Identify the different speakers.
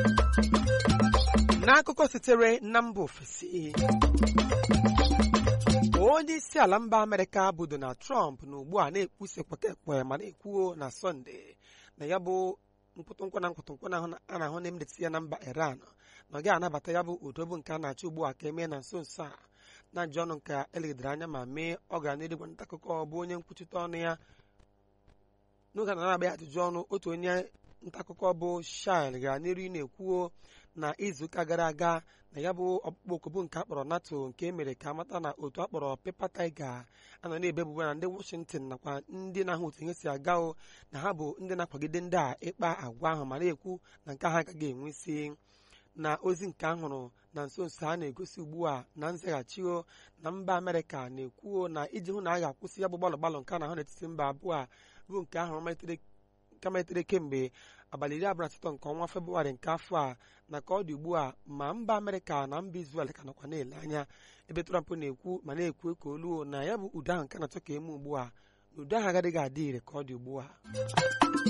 Speaker 1: n'akụkọ sitere na mba ofesi onye isi ala mba amerịka bụ donald trump na ugbu a na-ekwusi ekpekekpe ma na-ekwuo na sọnde na ya bụ mkpụtụnkwa na mkpụtụnkwa a na-ahụ na emedetị ya na mba iran na ọ gaghị anabata ya bụ udobo nke a na-achọ ugbu a ka emee na nso nso a na njọ ọnụ nke elegidere anya ma mee ọ ga na-edegwa nta akụkọ bụ onye nkwuchite ọnụ ya n'oge na na-agba ya ajụjụ ọnụ otu onye nta akụkọ bụ shil gara n'iru na-ekwuo na izuụka gara aga na ya bụ ọkpụkpọ oku bụ nke akpọrọ nato nke e mere ka amata na otu akpọrọ pepa taiga anọ na-ebe ebubo na ndị washington nakwa ndị na-ahụ otu ihe si aga o na ha bụ ndị na-akwagide ndị a ịkpa agwa ahụ ma na-ekwu na nke ha agaghị enwe isi na ozi nke ahụrụ na nso nso a na-egosi ugbu a na nzaghachio na mba amerịka na-ekwuo na iji hụ na a ga-akwụsị ya bụ gbalụ gbalụ nke a na-ahụ n'etiti mba abụọ a bụ nke ahụrụ malitere kemgbe abalị iri abụọ na asatọ nke ọnwa febrụwarị nke afọ a na ka ọ dị ugbu a ma mba amerịka na mba izrel ka nọkwa na-ele anya ebe trump na-ekwu ma na-ekwu ka oluo na ya bụ udo ahụ nke na-achọ ka eme ugbu a na udo ahụ agaghị adị ire ka ọ dị ugbu a